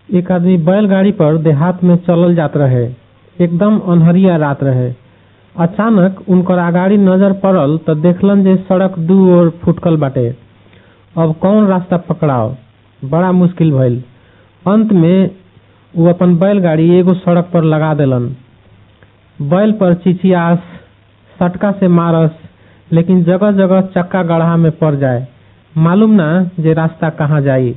एक आदमी बैलगाड़ी पर देहात में चलल जात रहे एकदम अन्हरिया रात रहे अचानक उनकर आगाड़ी नजर पड़ल त देखलन जे सड़क दू ओर फुटकल बाटे अब कौन रास्ता पकड़ाव बड़ा मुश्किल भइल अंत में उ अपन बैलगाड़ी एगो सड़क पर लगा देलन बैल पर चिचियास सटका से मारस लेकिन जगह जगह चक्का गड्ढा में पड़ जाए मालूम ना जे रास्ता कहाँ जाई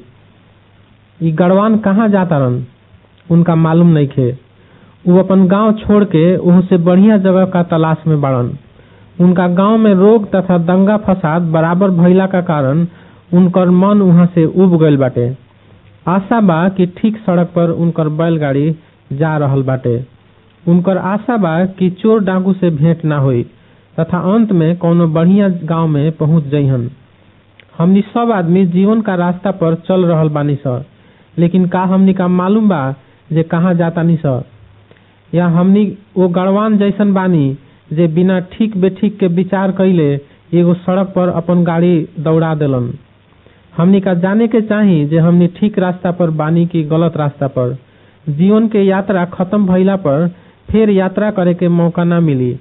ई गड़वान कहाँ जातारन उनका मालूम नइखे उ अपन गांव छोड़ के ओहू से बढ़िया जगह का तलाश में बाड़न उनका गांव में रोग तथा दंगा फसाद बराबर भइला का कारण उनकर मन वहां से उब गईल बाटे आशा बा कि ठीक सड़क पर उनकर बैलगाड़ी जा रहल बाटे उनकर आशा बा कि चोर डाकू से भेंट ना होई तथा अंत में कौनो बढ़िया गांव में पहुंच जइहन हमनी सब आदमी जीवन का रास्ता पर चल रहल बानी स लेकिन का हमनी का मालूम बा जे कहाँ जातानी स या हमनी वो गड़वान जैसन बानी जे बिना ठीक बेठीक के विचार कइले एगो सड़क पर अपन गाड़ी दौड़ा देलन हमनी का जाने के चाही जे हमनी ठीक रास्ता पर बानी की गलत रास्ता पर जीवन के यात्रा खत्म भइला पर फिर यात्रा करे के मौका ना मिली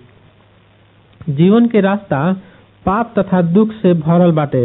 जीवन के रास्ता पाप तथा दुख से भरल बाटे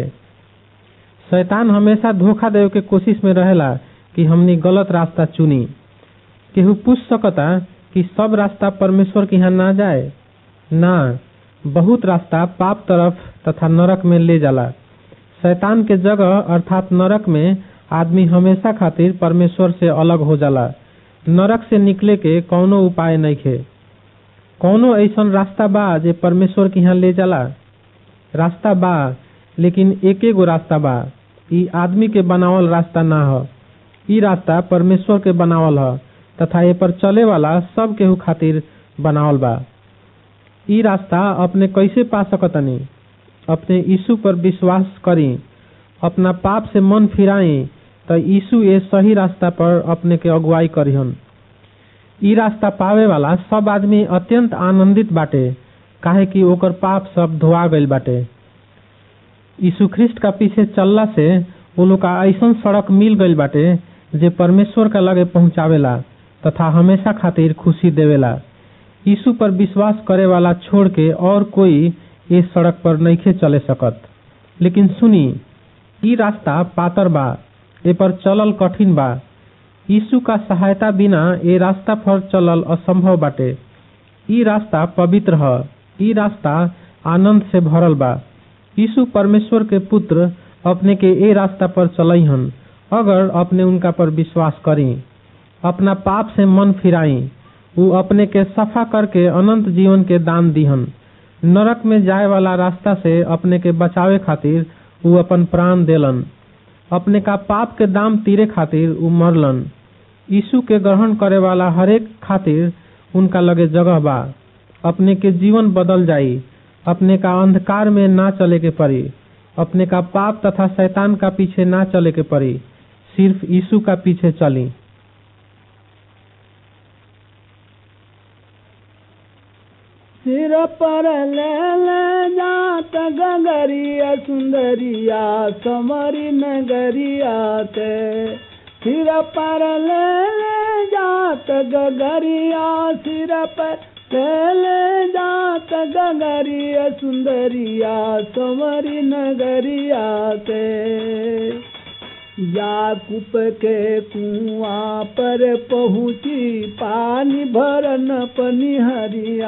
शैतान हमेशा धोखा देवे के कोशिश में रहेला कि हमनी गलत रास्ता चुनी केहू पूछ सकता कि सब रास्ता परमेश्वर के यहाँ ना जाए ना बहुत रास्ता पाप तरफ तथा नरक में ले जाला शैतान के जगह अर्थात नरक में आदमी हमेशा खातिर परमेश्वर से अलग हो जाला नरक से निकले के कौनो उपाय नइखे कौनो ऐसन रास्ता बा जे परमेश्वर के यहाँ ले जाला रास्ता बा लेकिन एके गो रास्ता बा ई आदमी के बनावल रास्ता ना ह ई रास्ता परमेश्वर के बनावल ह तथा ए पर चले वाला सब केहू खातिर बनावल बा ई रास्ता अपने कैसे पा सकतनी अपने यीशु पर विश्वास करी अपना पाप से मन फिराई त यीशु ए सही रास्ता पर अपने के अगुवाई करिहन ई रास्ता पावे वाला सब आदमी अत्यंत आनंदित बाटे काहे कि ओकर पाप सब धोआ गईल बाटे यीशु ख्रिस्ट का पीछे चलला से वो लोग का ऐसन सड़क मिल गईल बाटे जे परमेश्वर का लगे पहुंचावेला तथा हमेशा खातिर खुशी देवेला यीशु पर विश्वास करे वाला छोड़ के और कोई ये सड़क पर नइखे चले सकत लेकिन सुनी ई रास्ता पातर बा ए पर चलल कठिन बा यीशु का सहायता बिना ए रास्ता पर चलल असंभव बाटे ई रास्ता पवित्र ह ई रास्ता आनंद से भरल बा यीशु परमेश्वर के पुत्र अपने के ए रास्ता पर चलईहन अगर अपने उनका पर विश्वास करी अपना पाप से मन फिराई उ अपने के सफा करके अनंत जीवन के दान दीहन नरक में जाए वाला रास्ता से अपने के बचावे खातिर उ अपन प्राण देलन अपने का पाप के दाम तीरे खातिर उ मरलन यीशु के ग्रहण करे वाला हरेक खातिर उनका लगे जगह बा अपने के जीवन बदल जाई अपने का अंधकार में ना चले के पड़ी अपने का पाप तथा शैतान का पीछे ना चले के पड़ी सिर्फ यीशु का पीछे चली सिर पर ले ले जात गगरिया सुंदरिया समरी नगरिया ते सिर पर ले ले जात गगरिया सिर पर ले ले जात गगरिया सुंदरिया समरी नगरिया ते याकूब के कुआं पर पहुँची पानी भरन पनिहरिया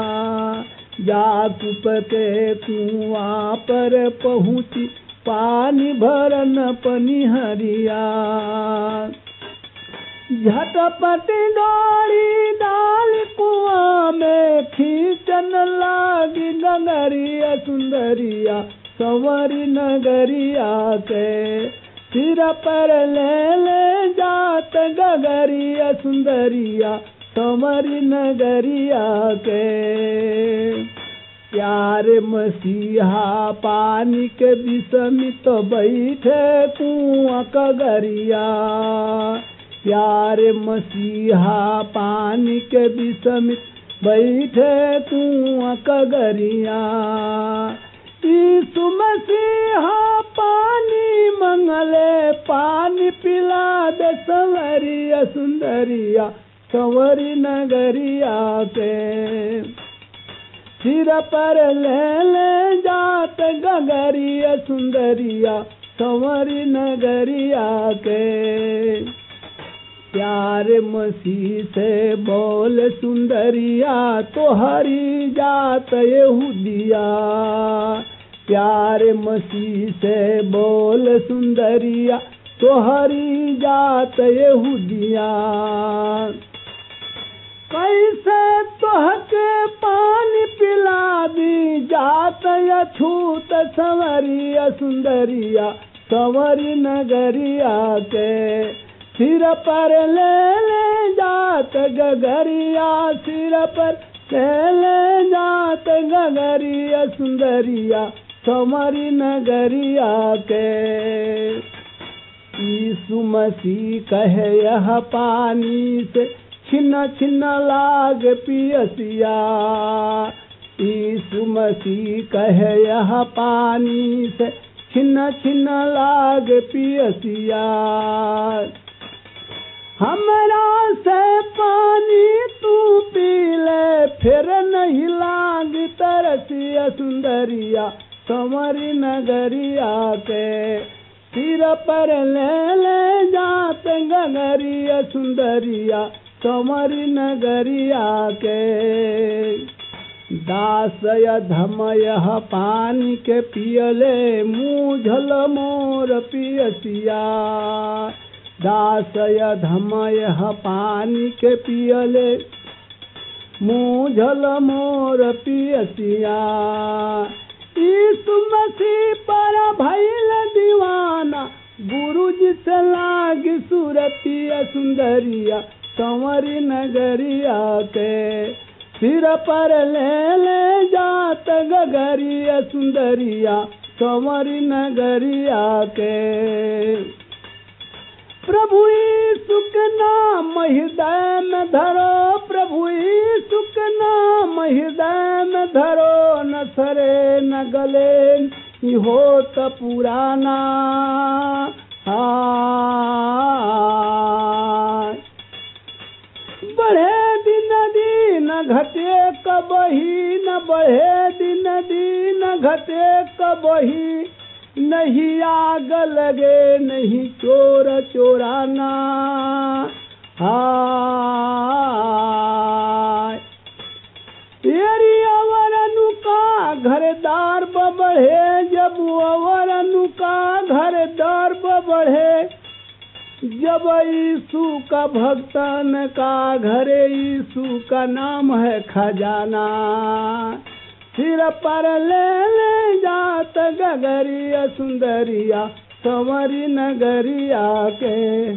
याकूब के कुआं पर पहुँची पानी भरन पनिहरिया झटपट डोरी डाल कुआं में खींचन लागी नगरिया सुंदरिया संवरी नगरिया के सिर पर ले ले जात गगरिया सुंदरिया समरी नगरिया के प्यार मसीहा पानी के विषमित बैठे कुआं कगरिया प्यार मसीहा पानी के विषमित बैठे कुआं कगरिया यीशु मसीहा पानी मंगले पानी पिला दे संवरिया सुंदरिया संवरी नगरिया के सिर पर ले ले जात गगरिया सुंदरिया संवरी नगरिया के प्यार मसीह से बोल सुंदरिया तो हरी जात यहूदिया प्यार मसीह से बोल सुंदरिया तो हरी जात यहूदिया कैसे तोहके पानी पिला दी जात अछूत संवरिया सुंदरिया संवरी नगरिया के सिर पर ले ले जात गगरिया सिर पर ले ले जात गगरिया सुंदरिया संवरी नगरिया के यीशु मसीह कहे यह पानी से छिन्न छिन्न लाग पियसिया यीशु मसीह कहे यह पानी से छिन्न छिन्न लाग पियसिया हमरा से पानी तू पी ले फिर नहीं लाग तरसिया सुंदरिया संवरी नगरिया के सिर पर ले ले जात गगरिया सुंदरिया कंवरी नगरिया के दासय धमय पानी के पियले मुझल मोर पियसिया दासय धमय पानी के पियले मुझल मोर पियसिया यीशु मसीह पर भैल दीवाना गुरु जी से लाग सूरतिया सुंदरिया कंवरी नगरिया के सिर पर ले ले जात गगरिया सुंदरिया कंवरी नगरिया के प्रभु यीशु के नाम हृदय में धरो प्रभु यीशु के नाम हृदय में धरो न सरे न गले हो त पुराना हाँ बढ़े दिन दिन घटे कबही न बढ़े दिन दिन घटे कबही नहीं आग लगे नहीं चोर चोराना हाय तेरी अवर अनुका घरदार बढ़े जब अवर अनुका घरदार बढ़े जब यीशु का भक्तन का घरे यीशु का नाम है खजाना सिर पर ले ले जात गगरिया सुंदरिया संवरी नगरिया के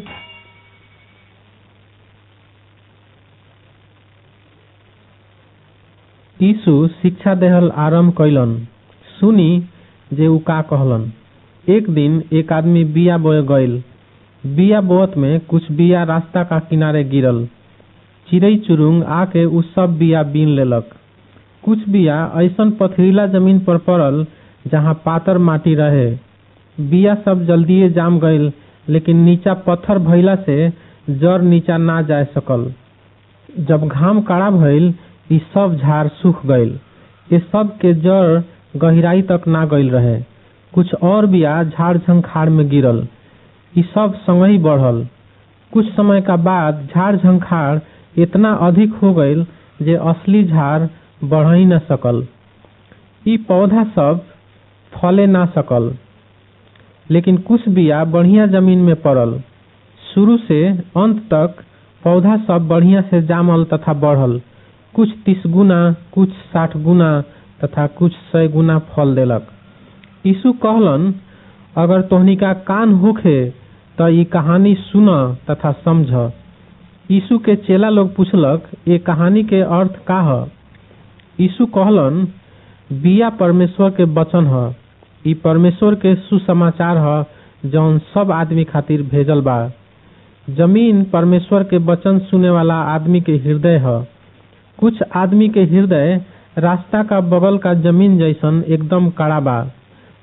यीशु शिक्षा देहल आरंभ कैलन सुनी जे उ का कहलन एक दिन एक आदमी बिया बोए गईल बिया बोअत में कुछ बिया रास्ता का किनारे गिरल चिड़ई चुरुंग आके उ सब बिया बीन लेलक कुछ बिया ऐसन पथरीला जमीन पर पड़ल जहाँ पातर माटी रहे बिया सब जल्दिए जाम गईल लेकिन नीचा पत्थर भइला से जड़ नीचा ना जा सकल जब घाम कड़ा भइल ई सब झाड़ सूख गईल ये सब के जड़ गहराई तक ना गईल रहे कुछ और बिया झाड़ झंखाड़ में गिरल ई सब संगही बढ़ल कुछ समय का बाद झाड़ झंखाड़ इतना अधिक हो गईल जे असली झाड़ बढ़ ही न सकल ई पौधा सब फले ना सकल लेकिन कुछ बिया बढ़िया जमीन में पड़ल शुरू से अंत तक पौधा सब बढ़िया से जामल तथा बढ़ल कुछ तीस गुना कुछ साठ गुना तथा कुछ सौ गुना फल देलक यीशु कहलन अगर तोहनी का कान होखे त ई कहानी सुन तथा समझ यीशु के चेला लोग पूछलक ये कहानी के अर्थ का ह यीशु कहलन बिया परमेश्वर के वचन ह ई परमेश्वर के सुसमाचार ह जौन सब आदमी खातिर भेजल बा जमीन परमेश्वर के वचन सुने वाला आदमी के हृदय ह कुछ आदमी के हृदय रास्ता का बगल का जमीन जैसन एकदम कड़ा बा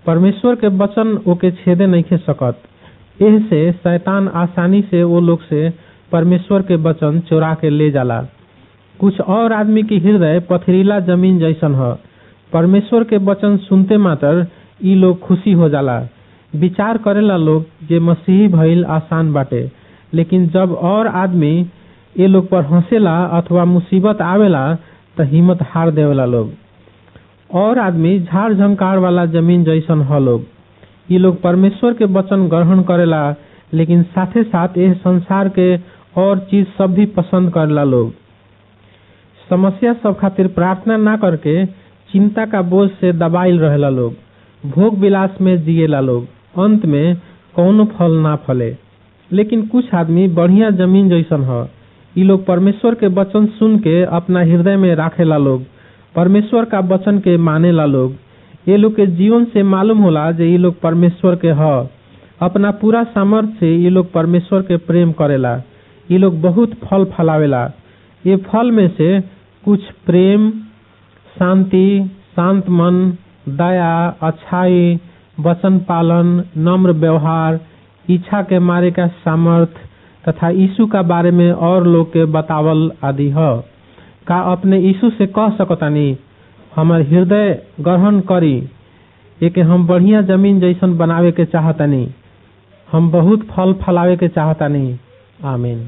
परमेश्वर के वचन ओके छेदे नहीं खे सकत एह से शैतान आसानी से वो लोग से परमेश्वर के वचन चोरा के ले जाला कुछ और आदमी के हृदय पथरीला जमीन जैसन ह परमेश्वर के वचन सुनते मात्र ई लोग खुशी हो जाला विचार करेला लोग जे मसीही भइल आसान बाटे लेकिन जब और आदमी ये लोग पर हंसेला अथवा मुसीबत आवेला त हिम्मत हार देवेला लोग और आदमी झाड़ झंकार वाला जमीन जैसन ह लोग ये लोग परमेश्वर के वचन ग्रहण करेला लेकिन साथे साथ यह संसार के और चीज सब भी पसंद करेला लोग समस्या सब खातिर प्रार्थना ना करके चिंता का बोझ से दबाइल रहेला लोग भोग विलास में जिएला लोग अंत में कौनो फल ना फले लेकिन कुछ आदमी बढ़िया जमीन जैसन ह ये लोग परमेश्वर के वचन सुन के अपना हृदय में राखेला लोग परमेश्वर का वचन के मानेला लोग ये लोग के जीवन से मालूम होला जे ये लोग परमेश्वर के ह अपना पूरा सामर्थ्य से ये लोग परमेश्वर के प्रेम करेला ये लोग बहुत फल फलावेला ये फल में से कुछ प्रेम शांति शांत मन दया अच्छाई वचन पालन नम्र व्यवहार इच्छा के मारे का सामर्थ्य तथा यीशु का बारे में और लोग के बतावल आदि ह का अपने यीशु से कह सकतानी हमार हृदय ग्रहण करी एके हम बढ़िया जमीन जैसन बनावे के चाहतानी हम बहुत फल फलावे के चाहतानी आमीन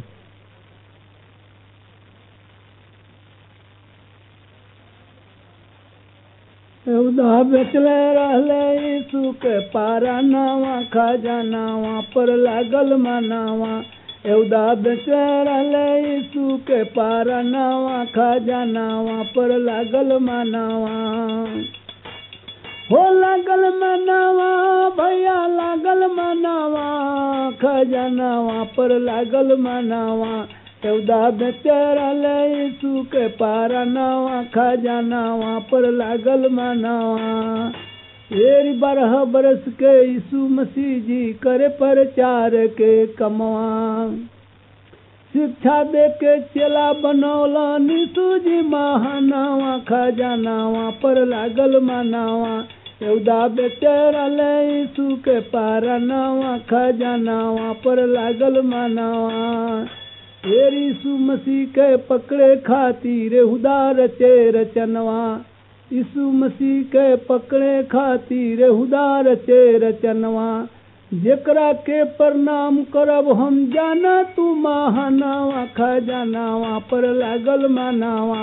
उदा बेचले रहले यीशु के पारा नावा खजानावा पर लागल मनावा एवदा बेचे रहले यीशु के पारा नावा खजानावा पर लागल मनावा हो लागल मनावा भैया लागल मनावा खजानावा पर लागल मनावा एवदा बेचे रहले यीशु के पारा नावा खजानावा पर लागल मनावा एक बारह बरस के यीशु मसीह जी करे प्रचार के कमवा शिक्षा दे के चेला बनौला निशु जी महानावा खजानावा पर लागल मनावा एवदा बेटे रहले यीशु के पारा नावा खजानावा पर लागल मनावा हेर यीशु मसीह के पकड़े खातिर हुदार रचे रचनवा यीशु मसीह के पकड़े खातिर हुदार रचे रचनवा जेकरा के प्रणाम करब हम जाना तू महानावा खजानावा पर लागल मनावा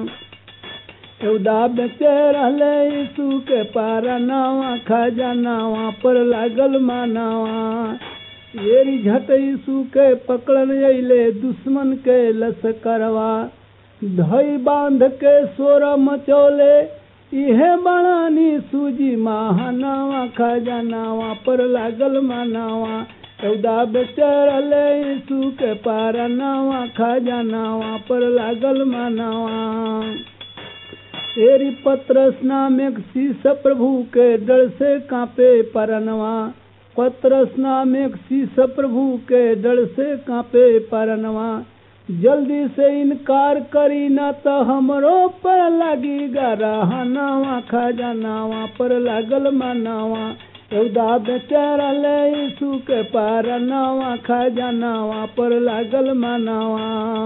एवदा बेचे रहले यीशु के पारा नावा खजानावा पर लागल मनावा येरी झट यीशु के पकड़न अइले दुश्मन के लश्करवा धई बांध के सोर मचौले इहे बणानी सूजी महानावा खजानावा पर लागल मनावा एवदा बेचरले यीशु के पारा नावा खजानावा पर लागल मनावा तेरी पत्रस नाम एक शीस प्रभु के डर से कांपे परनवा पत्रस नाम एक शीस प्रभु के डर से कांपे परनवा जल्दी से इनकार करी न तो हमरो पर लगी गरहनावा खजानावा पर लागल मनावा एवदा बेचारा ले यीशु के पार नावा खजानावा पर लागल मनावा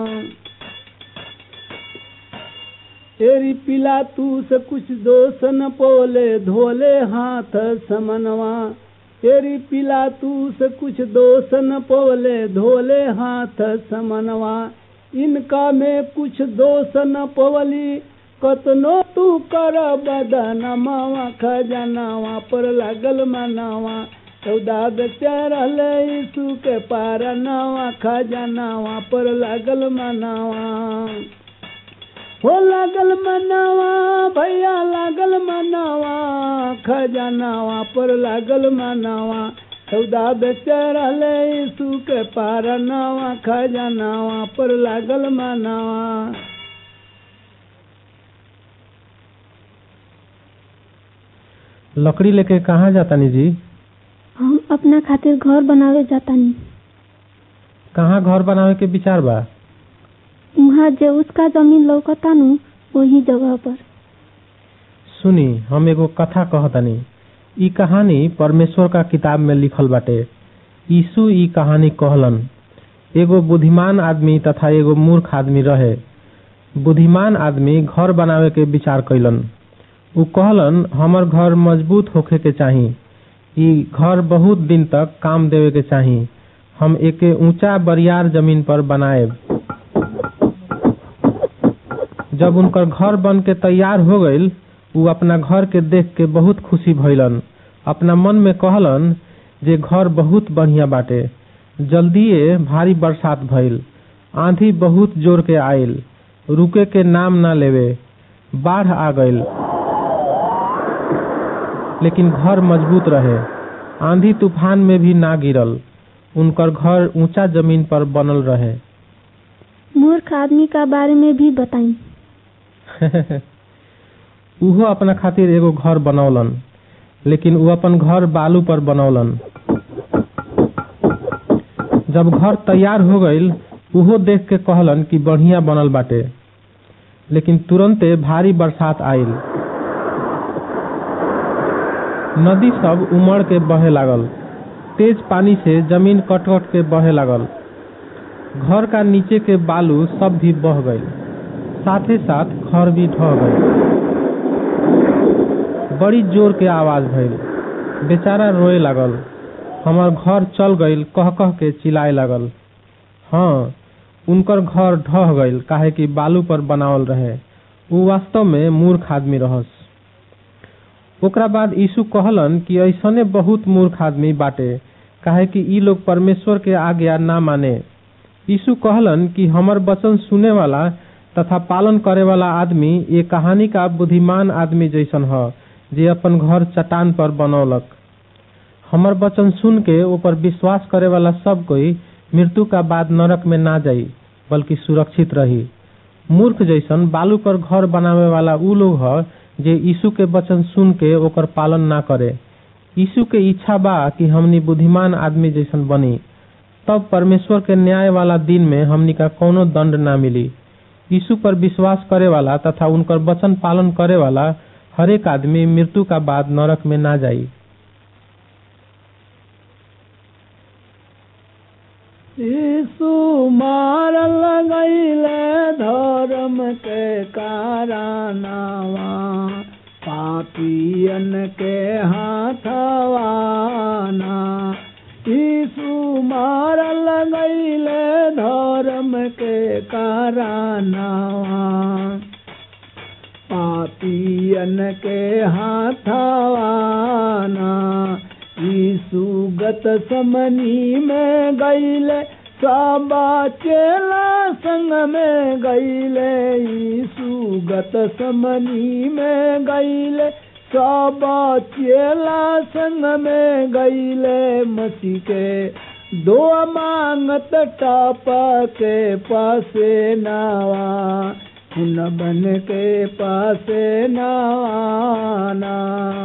तेरी पिला तू से कुछ दोष न पोले धोले हाथ समनवा तेरी पिला तू से कुछ दोष न पोले धोले हाथ समनवा इनका में कुछ दोष न पवली कतनो तू कर बदन मावा खजनावा पर लागल मनावा चौदा बेचारल यीशु के पार नावा खजनावा पर लागल मनावा हो लागल मनावा भैया लागल मनावा खजानावा पर लागल मनावा सौदा बेचरल यीशु के पार नावा खजानावा पर लागल मनावा लकड़ी लेके कहाँ जातानी जी हम अपना खातिर घर बनावे जातानी कहाँ घर बनावे के विचार बा वहाँ जे उसका जमीन लौकतानु वही जगह पर सुनी हम एगो कथा कहतनी ई कहानी परमेश्वर का किताब में लिखल बाटे यीशु ई कहानी कहलन एगो बुद्धिमान आदमी तथा एगो मूर्ख आदमी रहे बुद्धिमान आदमी घर बनावे के विचार कैलन उ कहलन हमर घर मजबूत होखे के चाही ई घर बहुत दिन तक काम देवे के चाही हम एके ऊंचा बरियार जमीन पर बनाएब जब उनकर घर बन के तैयार हो गईल उ अपना घर के देख के बहुत खुशी भइलन अपना मन में कहलन जे घर बहुत बढ़िया बाटे जल्दीए भारी बरसात भइल आंधी बहुत जोर के आइल रुके के नाम ना लेवे बाढ़ आ गईल लेकिन घर मजबूत रहे आंधी तूफान में भी ना गिरल उनकर घर ऊंचा जमीन पर बनल रहे मूर्ख आदमी का बारे में भी बताई उहो अपना खातिर एगो घर बनौलन लेकिन उ अपन घर बालू पर बनौलन जब घर तैयार हो गईल उहो देख के कहलन कि बढ़िया बनल बाटे लेकिन तुरंते भारी बरसात आइल नदी सब उमड़ के बहे लागल तेज पानी से जमीन कट कट के बहे लागल घर का नीचे के बालू सब भी बह गई साथ ही साथ घर भी ढह गई बड़ी जोर के आवाज भइल बेचारा रोए लागल हमर घर चल गईल कह कह के चिल्लाए लागल हाँ उनकर घर ढह गईल काहे कि बालू पर बनावल रहे उ वास्तव में मूर्ख आदमी रहस ओकरा बाद यीशु कहलन कि ऐसने बहुत मूर्ख आदमी बाटे काहे कि ई लोग परमेश्वर के आज्ञा ना माने यीशु कहलन कि हमर वचन सुने वाला तथा पालन करे वाला आदमी ये कहानी का बुद्धिमान आदमी जैसन ह जे अपन घर चट्टान पर बनौलक हमर वचन सुन के ऊपर विश्वास करे वाला सब कोई मृत्यु का बाद नरक में ना जाई बल्कि सुरक्षित रही मूर्ख जैसन बालू पर घर बनावे वाला उ लोग ह जे यीशु के वचन सुन के ओकर पालन ना करे यीशु के इच्छा बा कि हमनी बुद्धिमान आदमी जैसन बनी तब परमेश्वर के न्याय वाला दिन में हमनी का कोनो दंड ना मिली यीशु पर विश्वास करे वाला तथा उनकर वचन पालन करे वाला हरेक आदमी मृत्यु का बाद नरक में ना जाई यीशु मार लगैले धर्म के कारनावा पापियन के हाथवाना यीशु मार लगैले धर्म के कारनावा पापियन के हाथवाना यीशु गत समनी में गईले साबा चेला संग में गईले यीशु गत समनी में गईले साबा चेला संग में गईले मसी के दो मांगत टाप के पासे नावा हुन बन के पासे नाना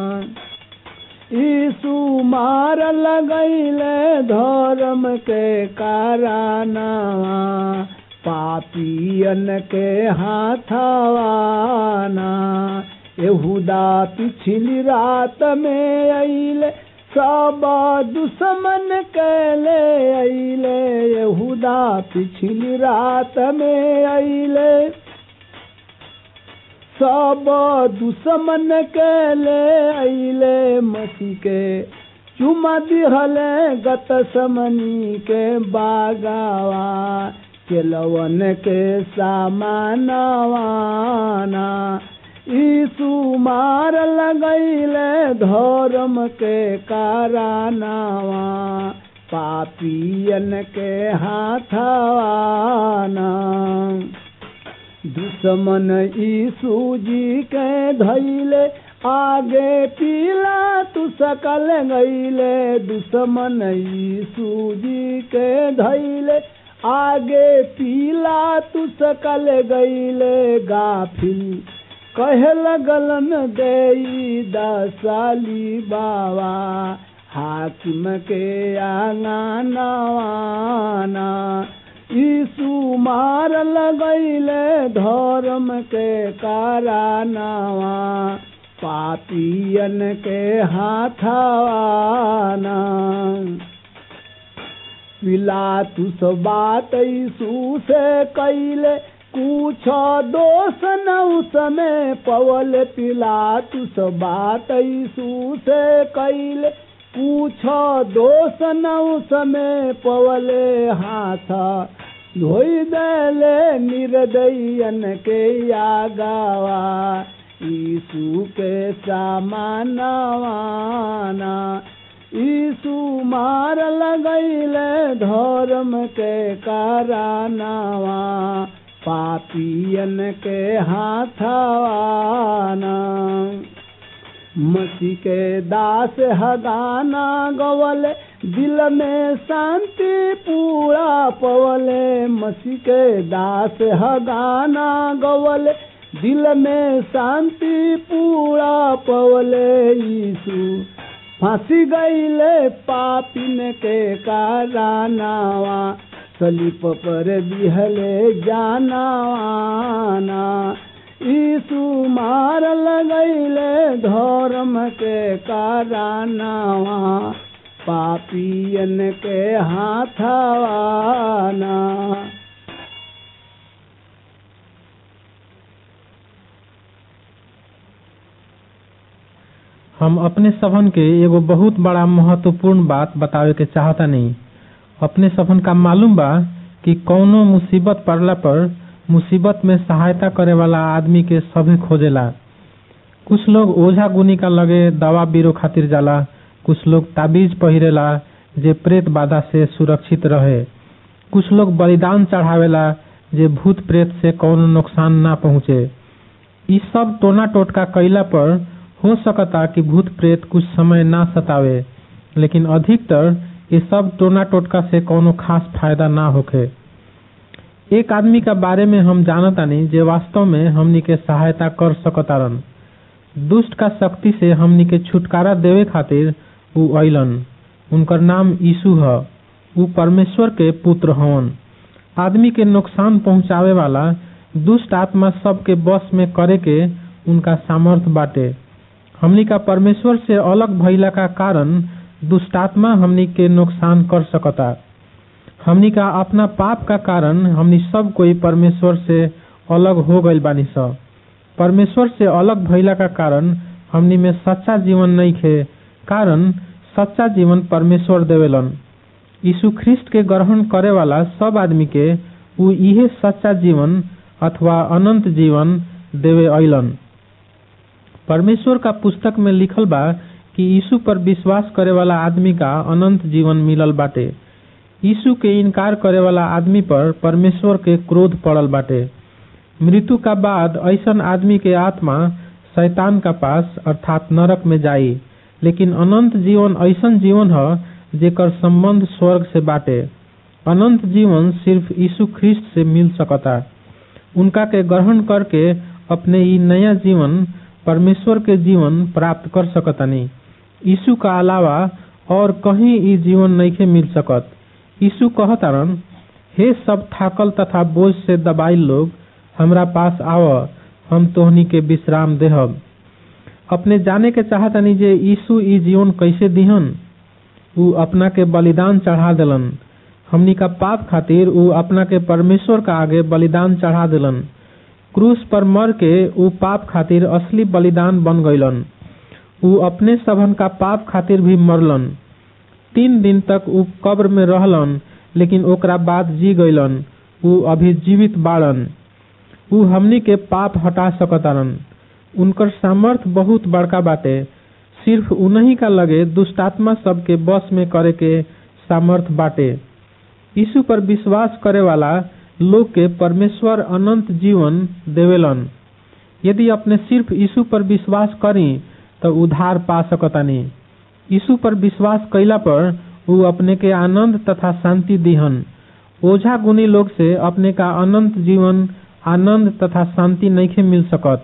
यीशु मार लगैले धर्म के कारनावा पापियन के हाथवाना यहूदा पिछली रात में अइले सब दुश्मन कैले अइले यहूदा पिछली रात में अइले सब दुश्मन के ले अइले मसी के चुमा दिहले गत समनी के बागावा केलवन के सामानवाना यीशु मार लगैले धर्म के कारनावा पापियन के हाथवाना दुश्मन यीशु जी के धैले आगे पीला तू सकल गईले दुश्मन यीशु जी के धैले आगे पीला तू सकल गईले गाफिल कहे लगलन देई दसाली बाबा हाकिम के आंगनवाना यीशु मार लगैले धर्म के कारनावा पापियन के हाथाना पिलातुस बात यीशु से कैले कुछ दोष न उसमें पवल पिलातुस बात यीशु से कैले कुछ दोष न उसमें पवले हाथ धोई देले निर्दयन के यागावा यीशु के सामानवाना यीशु मार लगैले धर्म के कारनावा पापियन के हाथवाना मसी के दास हगाना गवले दिल में शांति पूरा पवले मसी के दास हगाना गवले दिल में शांति पूरा पवले यीशु फांसी गईले पापिन के कारनावा सलीप पर बिहले जानावाना यीशु मार लगैले धर्म के कारनावा पापियन के हाथवाना हम अपने सभन के एगो बहुत बड़ा महत्वपूर्ण बात बतावे के चाहता नहीं अपने सभन का मालूम बा कि कौनो मुसीबत पड़ला पर मुसीबत में सहायता करे वाला आदमी के सभे खोजेला कुछ लोग ओझा गुनी का लगे दवा बीरो खातिर जाला कुछ लोग ताबीज पहिरेला जे प्रेत बाधा से सुरक्षित रहे कुछ लोग बलिदान चढ़ावेला जे भूत प्रेत से कौनो नुकसान ना पहुँचे ई सब टोना टोटका कैला पर हो सकता कि भूत प्रेत कुछ समय ना सतावे लेकिन अधिकतर ये सब टोना टोटका से कोनो खास फायदा ना होखे एक आदमी का बारे में हम जानतानी जे वास्तव में हमनी के सहायता कर सकतारन दुष्ट का शक्ति से हमनी के छुटकारा देवे खातिर उ अइलन उनकर नाम यीशु ह उ परमेश्वर के पुत्र हवन आदमी के नुकसान पहुंचावे वाला दुष्ट आत्मा सबके बस में करे के उनका सामर्थ्य बाटे हमनी का परमेश्वर से अलग भइला का कारण दुष्टात्मा हमनी के नुकसान कर सकता हमनी का अपना पाप का कारण हमनी सब कोई परमेश्वर से अलग हो गइल बानी स परमेश्वर से अलग भइला का कारण हमनी में सच्चा जीवन नहीं खे कारण सच्चा जीवन परमेश्वर देवेलन यीशु ख्रिस्ट के ग्रहण करे वाला सब आदमी के उ इहे सच्चा जीवन अथवा अनंत जीवन देवे अइलन परमेश्वर का पुस्तक में लिखल बा कि यीशु पर विश्वास करे वाला आदमी का अनंत जीवन मिलल बाटे यीशु के इनकार करे वाला आदमी पर परमेश्वर के क्रोध पड़ल बाटे मृत्यु का बाद ऐसन आदमी के आत्मा शैतान का पास अर्थात नरक में जाई लेकिन अनंत जीवन ऐसन जीवन ह जेकर संबंध स्वर्ग से बाटे अनंत जीवन सिर्फ यीशु ख्रिस्ट से मिल सकता उनका के ग्रहण करके अपने ई नया जीवन परमेश्वर के जीवन प्राप्त कर सकतनी यीशु का अलावा और कहीं ई जीवन नइखे मिल सकत यीशु कहतारन हे सब थाकल तथा बोझ से दबाइल लोग हमरा पास आव हम तोहनी के विश्राम देहब अपने जाने के चाहतनी जे यीशु ई जीवन कैसे दिहन उ अपना के बलिदान चढ़ा देलन हमनी का पाप खातिर उ अपना के परमेश्वर का आगे बलिदान चढ़ा देलन क्रूस पर मर के उ पाप खातिर असली बलिदान बन गईलन उ अपने सबन का पाप खातिर भी मरलन तीन दिन तक उ कब्र में रहलन लेकिन ओकरा बाद जी गईलन उ अभी जीवित बाड़न उ हमनी के पाप हटा सकतारन उनकर सामर्थ बहुत बड़का बाटे सिर्फ उन्हीं का लगे दुष्टात्मा सबके बस में करे के सामर्थ बाटे यीशु पर विश्वास करे वाला लोग के परमेश्वर अनंत जीवन देवेलन यदि अपने सिर्फ यीशु पर विश्वास करी तो उधार पा सकतानी यीशु पर विश्वास कैला पर उ अपने के आनंद तथा शांति दिहन ओझा गुनी लोग से अपने का अनंत जीवन आनंद तथा शांति नहीं मिल सकत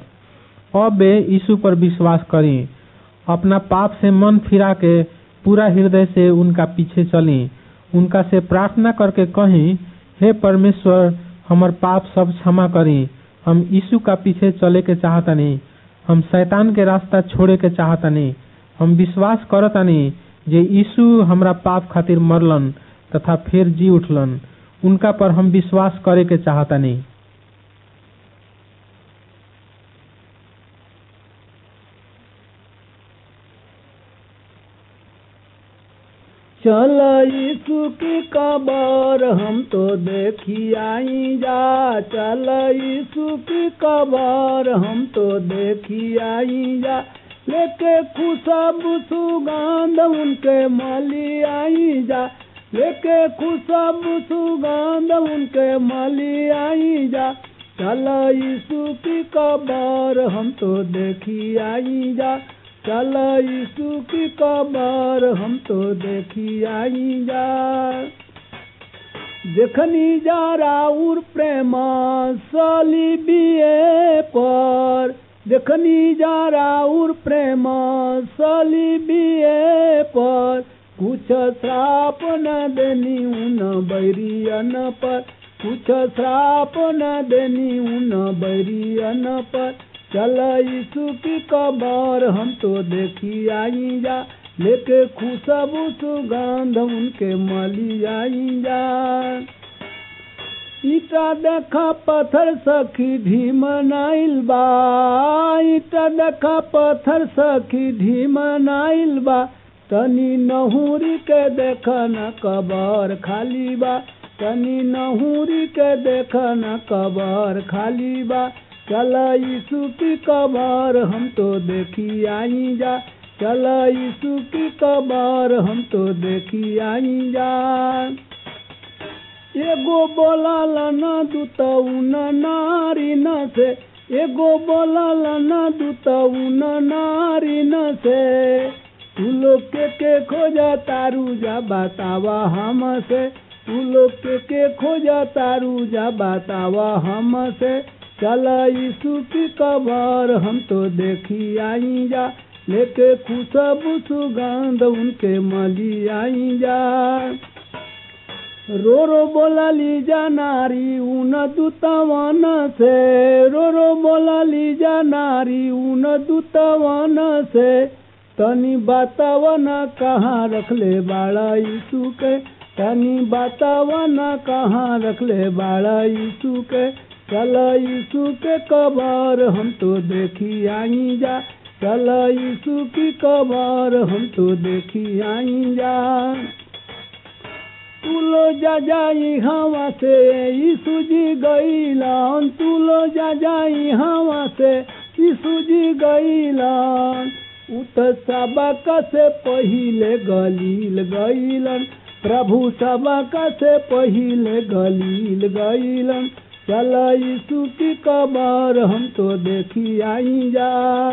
अब यीशु पर विश्वास करी अपना पाप से मन फिरा के पूरा हृदय से उनका पीछे चली उनका से प्रार्थना करके कहीं हे परमेश्वर हमर पाप सब क्षमा करी हम यीशु का पीछे चले के चाहतनी हम शैतान के रास्ता छोड़े के चाहतानी हम विश्वास करतानी जे यीशु हमरा पाप खातिर मरलन तथा फिर जी उठलन उनका पर हम विश्वास करे के चाहतानी चल यीशु की कबर हम तो देखी आई जा चल यीशु की कबर हम तो देखी आई जा लेके खुशब सुगंध उनके मली आई जा लेके खुशब सुगंध उनके मली आई जा चल यीशु की कबर हम तो देखी आई जा चल यीशु की कबर हम तो देखी आई जा देखनी जा राउर प्रेम सलीबिए पर देखनी जा राउर प्रेम सलीबिए पर कुछ श्राप न देनी उन बैरियन पर कुछ श्राप न देनी उन बैरियन पर चल यीशु की कबर हम तो देखी आई जा लेके खुशबू सुगंध उनके मली आई जा ईटा देखा पत्थर सखी ढीम नाइल बा ईटा देखा पत्थर सखी ढीम नाइल बा तनी नहुरी के देख न कबर खाली बा तनी नहुरी के देख न कबर खाली बा चल यीशु की कबर हम तो देखी आई जा चल यीशु की कबर हम तो देखी आई जा एगो बोलल न दूतउन नारी न से एगो बोलल न दूतउन नारी न से तू लोग के के खोजा तारू जा बतावा हम से तू लोग के के खोजा तारू जा बतावा हम से चल यीशु की कबर हम तो देखी आई जा लेके खुशबू सुगंध उनके मली आई जा रो रो बोला ली जा नारी ऊन दूतवन से रो रो बोला ली जा नारी ऊन दूतवन से तनी बतावन कहाँ रखले बाड़ा यीशु के तनी बतावन कहाँ रखले बाड़ा यीशु के चल यीशु के कबर हम तो देखी आई जा चल यीशु की कबर हम तो देखी आई जा तुलो जा जाई हवा से यीशु जी गईलन तुलो जा जाई हवा से यीशु जी गईलन उत सबक से पहिले गलील गईलन प्रभु सबक से पहिले गलील गईलन चल यीशु की कबर हम तो देखी आई जा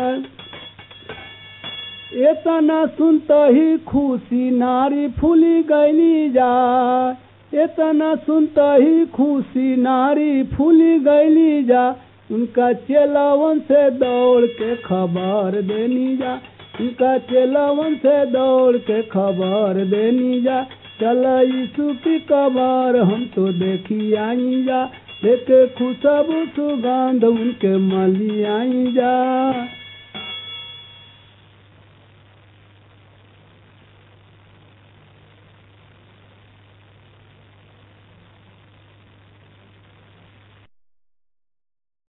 एतना सुनत ही खुशी नारी फूली गैली जा एतना सुनत ही खुशी नारी फूली गैली जा उनका चेलावन से दौड़ के खबर देनी जा उनका चेलावन से दौड़ के खबर देनी जा चल यीशु की कबर हम तो देखी आई जा लेके खुशबू सुगंध उनके मली आई जा